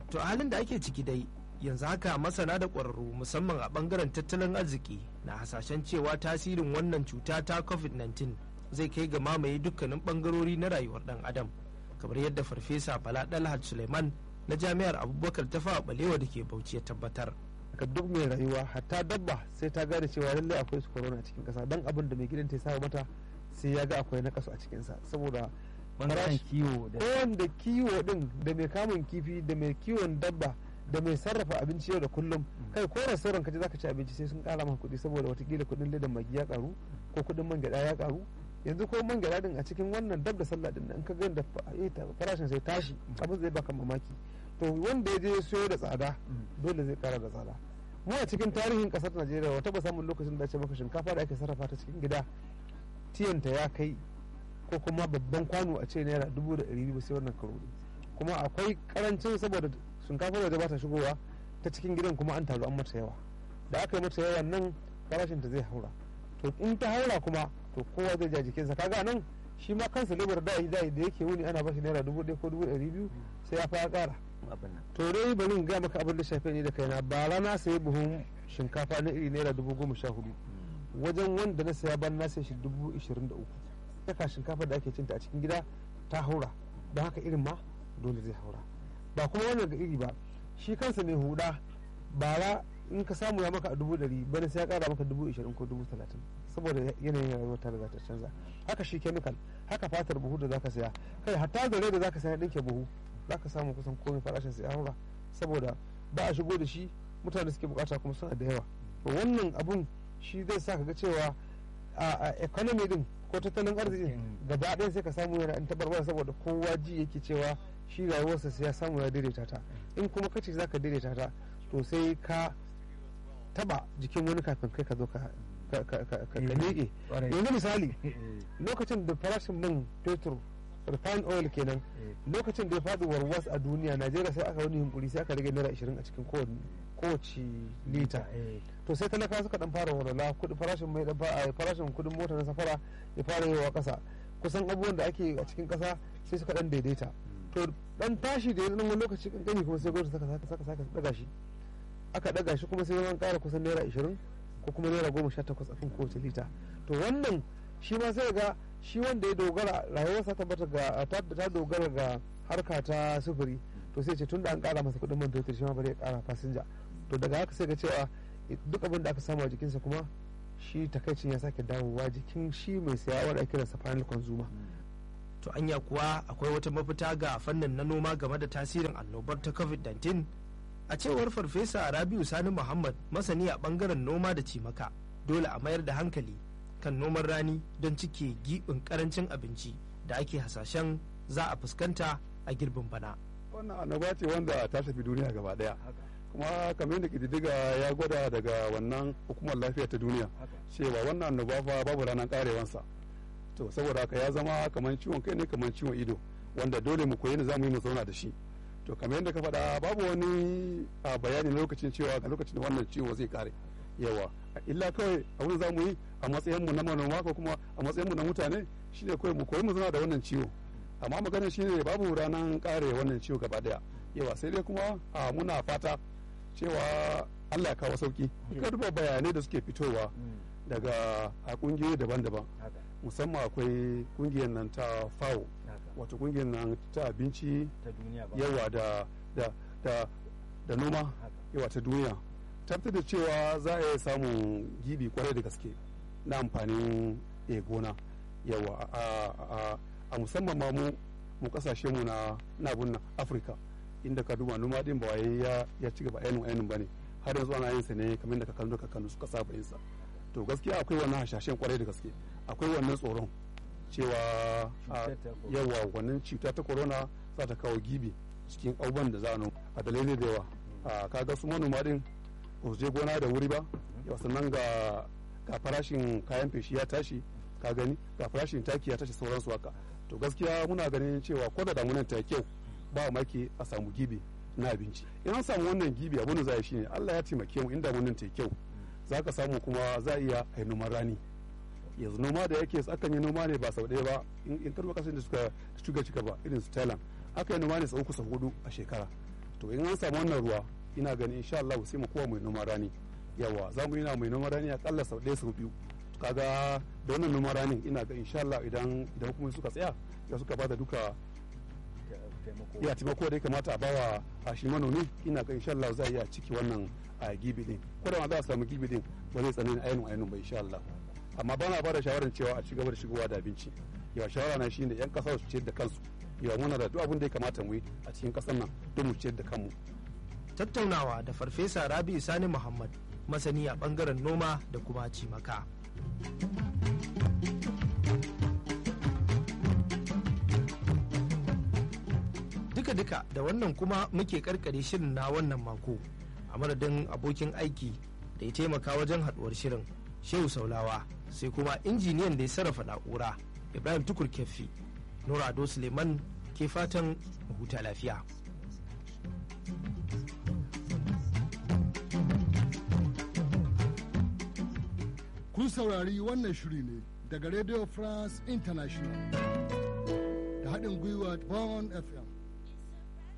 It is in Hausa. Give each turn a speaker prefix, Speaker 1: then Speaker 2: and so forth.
Speaker 1: to a halin da ake ciki dai yanzu haka masana da ƙwararru musamman a ɓangaren tattalin arziki na hasashen cewa tasirin wannan cuta ta covid-19 zai kai ga mamaye dukkanin ɓangarori na rayuwar ɗan adam kamar yadda farfesa bala dalhat suleiman na jami'ar abubakar ta fawa balewa da ke bauchi ya tabbatar
Speaker 2: ka duk mai rayuwa hatta dabba sai ta gane cewa lallai akwai su corona a cikin kasa don abin da mai gidan ta saba mata sai ya ga akwai na kasu a cikinsa saboda
Speaker 3: bangaren kiwo da
Speaker 2: wanda kiwo din da mai kamun kifi da mai kiwon dabba da mai sarrafa abinci yau da kullum kai ko restaurant ka je zaka ci abinci sai sun kara maka kuɗi saboda watakila kuɗin ledan magi ya karu ko kuɗin man gyaɗa ya karu yanzu ko man gyaɗa din a cikin wannan dab da sallah din in ka ga da farashin sai tashi abin zai baka mamaki to wanda ya je siyo da tsada dole zai kara da tsada mu a cikin tarihin kasar Najeriya wata ba samun lokacin da ce maka shinkafa da ake sarrafa ta cikin gida tiyanta ya kai ko kuma babban kwano a ce naira dubu da ɗari biyu sai wannan karo kuma akwai karancin saboda shinkafar waje ba ta shigowa ta cikin gidan kuma an taru an mata yawa da aka yi mata yawa nan farashin ta zai haura to in ta haura kuma to kowa zai ja jikinsa kaga nan shi ma kansa lebar da da yake wuni ana bashi naira dubu ɗaya ko dubu ɗari biyu sai ya fara ƙara to dai bari in gaya maka abin da shafe ni da kaina ba rana sayi buhun shinkafa na iri naira dubu goma sha hudu wajen wanda na saya ban na sai shi dubu ishirin da uku saka shinkafa da ake cinta a cikin gida ta haura don haka irin ma dole zai haura ba kuma wannan ga iri ba shi kansa mai huda bara in ka samu ya maka a dubu ɗari bane sai ya kara maka dubu ishirin ko dubu talatin saboda yanayin rayuwar ta riga ta canza haka shi kemikal haka fatar buhu da zaka saya kai hatta zare da zaka saya ɗinke buhu zaka samu kusan komai farashin sai ya haura saboda ba a shigo da shi mutane suke bukata kuma suna da yawa to wannan abun shi zai sa ka ga cewa a economy din ko tattalin arziki gaba ɗaya sai ka samu yana in tabarwa saboda kowa ji yake cewa shi rayuwarsa sai ya samu ya daidaita ta in kuma ka ce zaka daidaita ta to sai ka taba jikin wani kafin kai ka zo ka miƙe yanzu misali lokacin da farashin man fetur refined oil kenan lokacin da ya faɗi warwas a duniya najeriya sai aka wani yunkuri sai aka rage naira 20 a cikin kowace lita to sai talaka suka dan fara walwala kudi farashin mai farashin kudin mota na safara ya fara yawa kasa kusan abubuwan da ake a cikin kasa sai suka dan daidaita to dan tashi da ya wani lokaci kankani kuma sai gwamnati saka saka saka daga shi aka daga shi kuma sai an kara kusan naira 20 ko kuma naira 18 a kan kowace lita to wannan shi ma sai ga shi wanda ya dogara rayuwarsa tabbata ga ta dogara ga harka ta sufuri to sai ce tun da an kara masa kudin man fetur shi ma bari ya kara fasinja to daga haka sai ga cewa duk abin da aka samu a jikinsa kuma shi takaicin ya sake dawowa jikin shi mai saya wanda ake kiransa final consumer
Speaker 1: to anya kuwa akwai wata mafita ga fannin na noma game da tasirin annobar ta covid-19 a cewar farfesa rabiu sani muhammad masani a bangaren noma da cimaka dole a mayar da hankali kan noman rani don cike giɓin karancin abinci da ake hasashen za a fuskanta a girbin bana
Speaker 4: wannan annoba ce wanda ta shafi duniya gaba daya kuma kamar yadda kididdiga ya gwada daga wannan hukumar lafiya ta duniya cewa wannan annoba fa babu ranar karewansa to saboda haka ya zama kamar ciwon kai ne kamar ciwon ido wanda dole mu koyi ne za mu yi mu zauna da shi to kamar yadda ka faɗa babu wani bayani na lokacin cewa ga lokacin da wannan ciwo zai kare yawa illa kawai abin za mu yi a matsayin mu na manoma ko kuma a matsayin mu na mutane shine kawai mu koyi mu zauna da wannan ciwo amma magana shine babu ranar kare wannan ciwo gaba daya yawa sai dai kuma a muna fata cewa Allah ya kawo sauki ka duba bayanai da suke fitowa daga a kungiyoyi daban-daban musamman akwai kungiyar nan ta fawo wato kungiyar nan ta abinci yawa da da da da noma yawa ta duniya tabbatar da cewa za a iya samun gibi kwarai da gaske na amfanin gona yawa a musamman ma mu mu kasashe mu na nabun afirka inda ka duba noma din ba ya ya ci gaba ainihin ainihin bane har yanzu ana yin sa ne kamar da kakannu kakannu suka saba yin sa to gaskiya akwai wannan hashashen kwarai da gaske akwai wannan tsoron cewa yawa wannan cuta ta corona za ta kawo gibi cikin auban da za a dalilai da yawa kaga su manoma din ba su je gona da wuri ba yawa sannan ga ga farashin kayan feshi ya tashi ka gani ga farashin taki ya tashi sauransu haka to gaskiya muna ganin cewa ko da damunan ta kyau ba maki a samu gibi na abinci in an samu wannan gibi abin da za a shine Allah ya taimake mu in damunan ta kyau za ka samu kuma za a iya a noman rani yanzu noma da yake akan yi noma ne ba sau ɗaya ba in karɓar kasar da suka shuga cika ba irin su thailand aka yi noma ne sau uku sau hudu a shekara to in an samu wannan ruwa ina ganin insha Allah sai mu kowa mai noman rani yawa za mu yana mai noman rani akalla sau ɗaya sau biyu kaga da wannan noman ranin ina ga insha Allah idan idan kuma suka tsaya ya suka bada duka ya taimako da ya kamata a bawa a shi manomi ina ga insha Allah za a iya ciki wannan a gibi din ko da ma za a samu gibi din ba zai tsanani ainihin ainihin ba insha Allah amma bana ba da shawarar cewa a ci gaba da shigowa da abinci yawa shawara na shine yan kasa su ciyar da kansu yawa muna da duk abin da ya kamata mu yi a cikin kasar nan don mu ciyar da kanmu
Speaker 1: tattaunawa da farfesa rabi sani muhammad masani a bangaren noma da kuma cimaka duka-duka da wannan kuma muke karkare shirin na wannan mako a madadin abokin aiki da ya taimaka wajen haduwar shirin shehu saulawa sai kuma injiniyan da ya sarrafa na'ura ibrahim tukur keffi nura ado suleiman ke fatan huta lafiya
Speaker 5: kun saurari wannan shiri ne daga radio france international da haɗin gwiwa bond fm